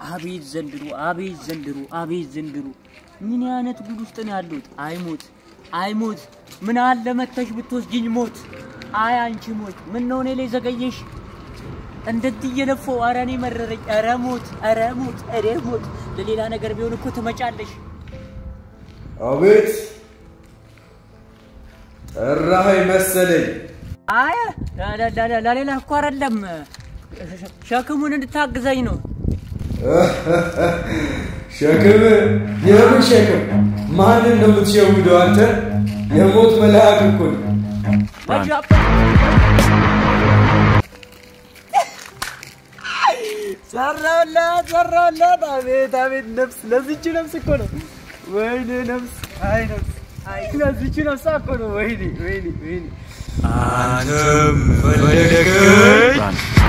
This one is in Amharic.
አቤት ዘንድሮ፣ አቤት ዘንድሮ፣ አቤት ዘንድሮ። ምን አይነት ጉድ ውስጥ ነው ያለሁት? አይሞት አይሞት፣ ምን አለ መተሽ ብትወስጂኝ ሞት። አይ አንቺ ሞት፣ ምን ነው እኔ ላይ ዘገየሽ? እንደዚህ እየለፈው ኧረ እኔ መረረኝ። ኧረ ሞት፣ ኧረ ሞት፣ ኧረ ሞት። ለሌላ ነገር ቢሆን እኮ ትመጫለሽ። አቤት ጠራኸኝ መሰለኝ። አይ ለ- ለ- ለ- ለሌላ እኮ አይደለም፣ ሸክሙን እንድታግዘኝ ነው። ሸክም? የምን ሸክም? ማንን ነው የምትሸውደው አንተ? የሞት መልአክ እኮ ነህ። ሰራሁላት ሰራሁላት። አቤት አቤት ነፍስ ለዚች ነፍስ እኮ ነው። ወይኔ ነፍስ፣ አይ ነፍስ፣ አይ ለዚች ነፍስ እኮ ነው። ወይኔ ወይኔ ወይኔ አንተም ፈለገኝ